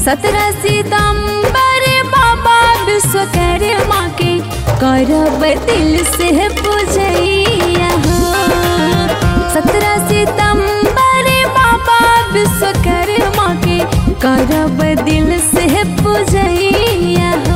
सत्रह सितंबर बाबा विश्वकर्मा के करब दिल से पूजैया हो सत्रह सितंबर बाबा विश्वकर्मा के करब दिल से पूजैया हो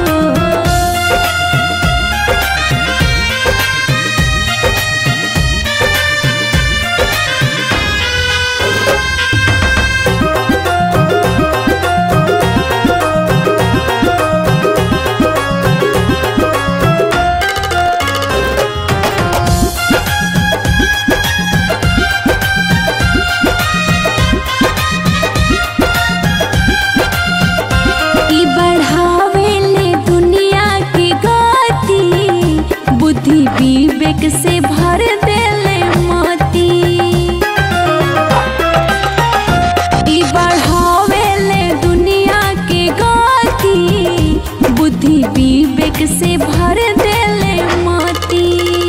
ई बढ़ावेले दुनिया की गति बुद्धि विवेक से भर देले मोती ई बढ़ावेले दुनिया की गति बुद्धि विवेक से भर देले मोती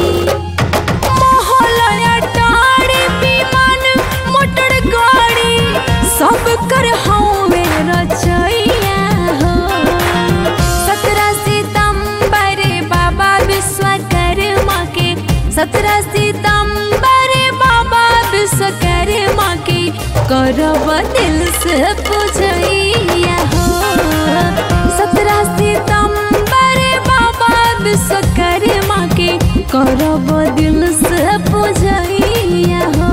मोहलया टाड़ी विमान मोटर गाड़ी सब कर हवे रचैया हो सत्रह सितंबर बाबा विश्वकर्मा के सत्रह सितंबर बाबा विश्वकर्मा के करब दिल से पूजैया हो सत्रह सितंबर बाबा विश्वकर्मा के करब दिल से पूजैया हो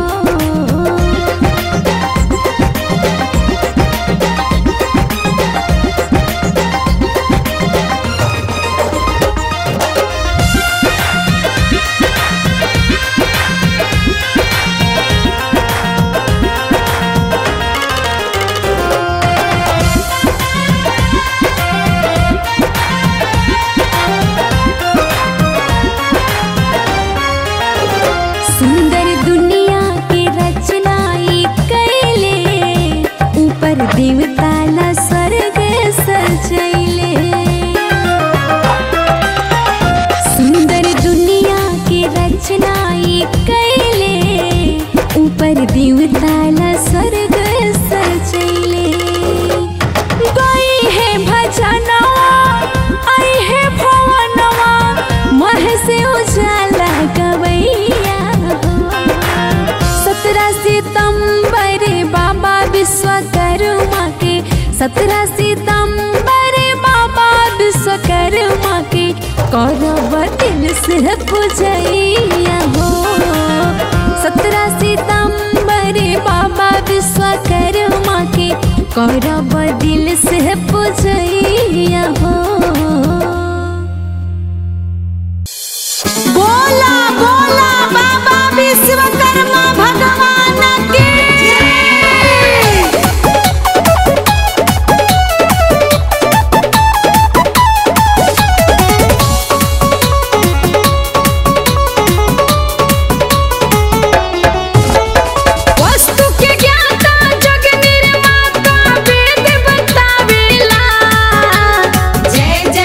सुंदर दुनिया के रचना ई कैले ऊपर देवता ला स्वर्ग सजैले सुंदर दुनिया के रचना ई कैले ऊपर देवता ला स्वर्ग सजैले गई है भजनवा आई है भवनवा मह से उजाला गवैया सत्रह सितंबर बाबा विश्वकर्मा के सत्रह सितंबर बाबा विश्वकर्मा के करब दिल से पूजैया हो सत्रह सितंबर बाबा विश्वकर्मा के करब दिल से पूजैया हो बोला बोला बाबा विश्वकर्मा भगवान की वस्तु के ज्ञाता जग निर्माता वेद बतावेला जय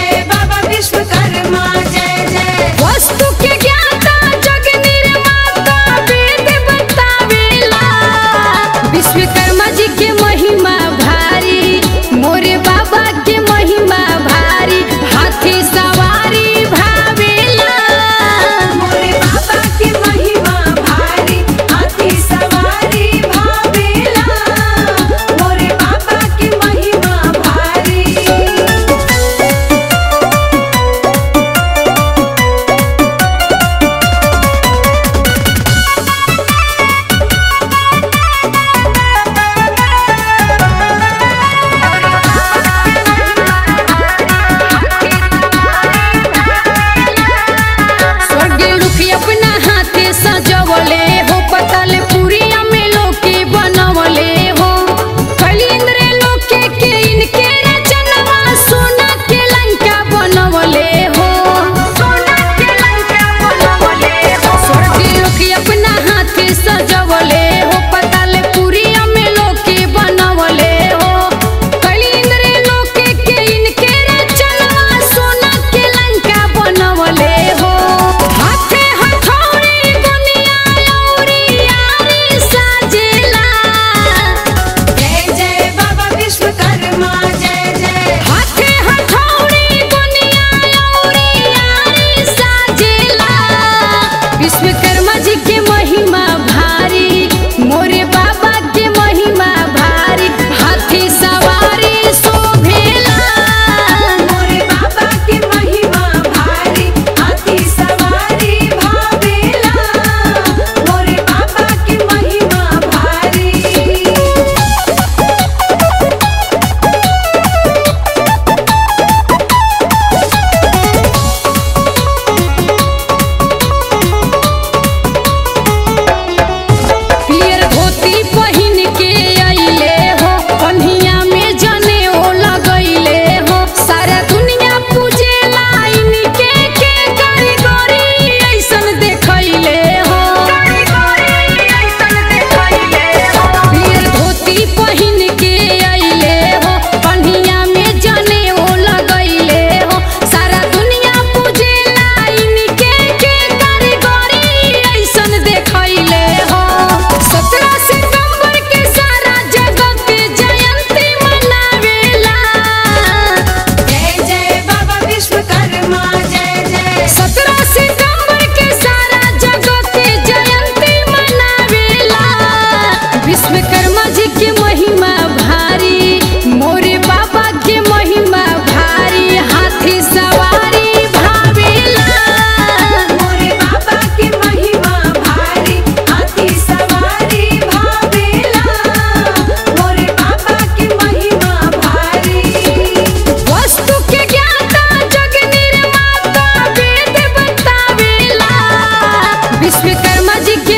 विश्वकर्मा जी के